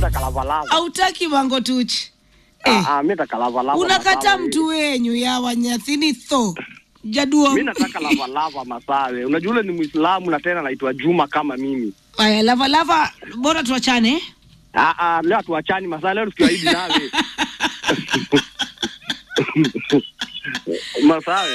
nataka lavalava. Hautaki mango tuchi. Eh. Ah, ah, mi nataka lavalava. Unakata masawe. mtu wenyu ya wanyathini tho. Jaduo. Mi nataka lavalava masawe. Unajua ule ni Muislamu na tena naitwa Juma kama mimi. Aya, lava lava bora tuachane. Ah, ah, leo tuachani masawe, leo tukiwaidi nawe. masawe.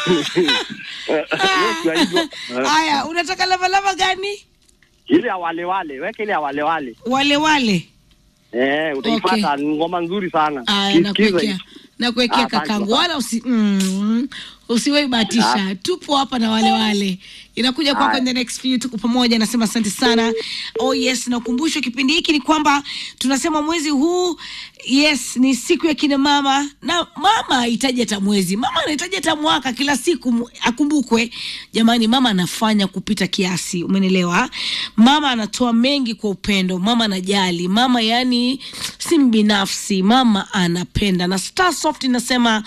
Leo tukiwaidi. Aya, unataka lava lava gani? Ile ya wale wale, weke ile ya wale wale. Wale wale. Eh, utaipata ni ngoma nzuri sana. Aya, Sikiza nakuwekea hii. nakuwekea Ah, asante kakangu, sana. wala usi mm, usiwahi bahatisha. Tupo hapa na wale wale, inakuja kwako in the next few. Tuko pamoja, nasema asante sana. Oh yes, na ukumbusho kipindi hiki ni kwamba tunasema mwezi huu yes ni siku ya kina mama, na mama hahitaji hata mwezi, mama anahitaji hata mwaka, kila siku mu- akumbukwe. Jamani, mama anafanya kupita kiasi, umenielewa? Mama anatoa mengi kwa upendo, mama anajali, mama yani si mbinafsi, mama anapenda. Na Star Soft inasema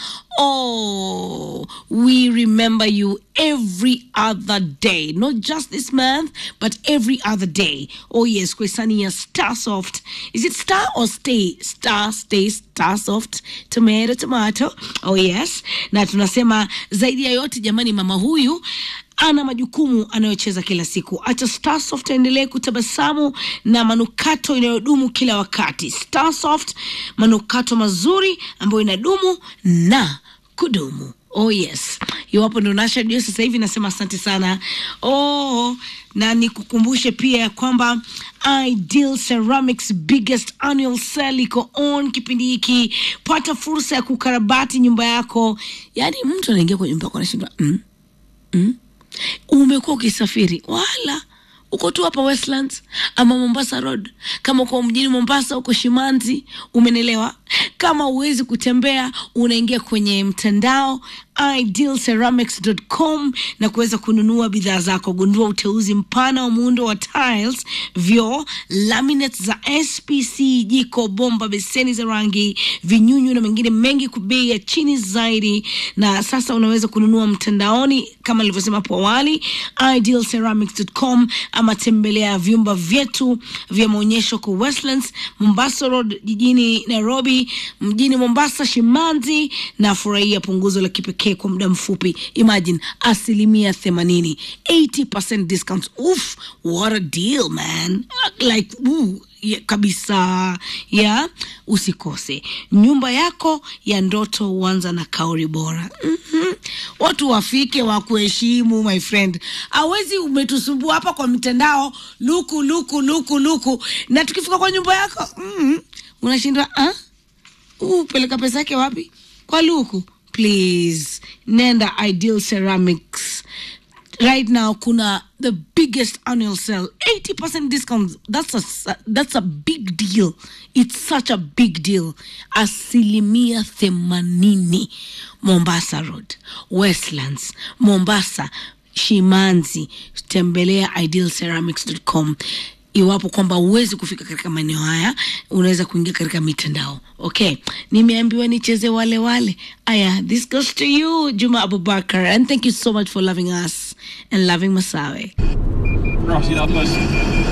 oh, we remember you every other day, not just this month but every other day. Oh yes, kwa hisani ya Star Soft. Is it Star or Stay? Star, Stay, Star Soft, tomato, tomato. Oh yes, na tunasema zaidi ya yote jamani, mama huyu ana majukumu anayocheza kila siku. Acha Starsoft aendelee kutabasamu na manukato inayodumu kila wakati. Starsoft, manukato mazuri ambayo inadumu na kudumu. Oh yes, iwapo ndo nasha redio sasa hivi, nasema asante sana. Oh, na nikukumbushe pia ya kwamba Ideal Ceramics biggest annual sale iko on kipindi hiki. Pata fursa ya kukarabati nyumba yako. Yaani mtu anaingia kwenye nyumba yako anashindwa mm, mm, umekuwa ukisafiri wala uko tu hapa Westlands ama Mombasa Road, kama uko mjini Mombasa, uko Shimanzi, umenelewa. Kama uwezi kutembea, unaingia kwenye mtandao idealceramics.com na kuweza kununua bidhaa zako. Gundua uteuzi mpana wa muundo wa tiles, vyoo, laminates za SPC, jiko, bomba, beseni za rangi, vinyunyu na mengine mengi kwa bei ya chini zaidi. Na sasa unaweza kununua mtandaoni kama nilivyosema hapo awali, idealceramics.com ama tembelea vyumba vyetu vya maonyesho kwa Westlands, Mombasa Road jijini Nairobi, mjini Mombasa, Shimanzi, na furahia punguzo la kipekee kwa muda mfupi. Imagine asilimia themanini, 80% discount. Oof, what a deal man! Like ooh, yeah, kabisa ya usikose nyumba yako ya ndoto huanza na kauri bora mm-hmm. watu wafike wakuheshimu my friend awezi umetusumbua hapa kwa mitandao luku luku luku luku na tukifika kwa nyumba yako mm-hmm. unashindwa ah? uh, peleka pesa yake wapi kwa luku please nenda ideal ceramics right now kuna the biggest annual sale 80% discount that's a, that's a big deal it's such a big deal asilimia themanini mombasa road westlands mombasa shimanzi tembelea idealceramics.com iwapo kwamba huwezi kufika katika maeneo haya unaweza kuingia katika mitandao okay nimeambiwa nicheze wale wale aya this goes to you juma abubakar and thank you so much for loving us and loving masawe Right, you know,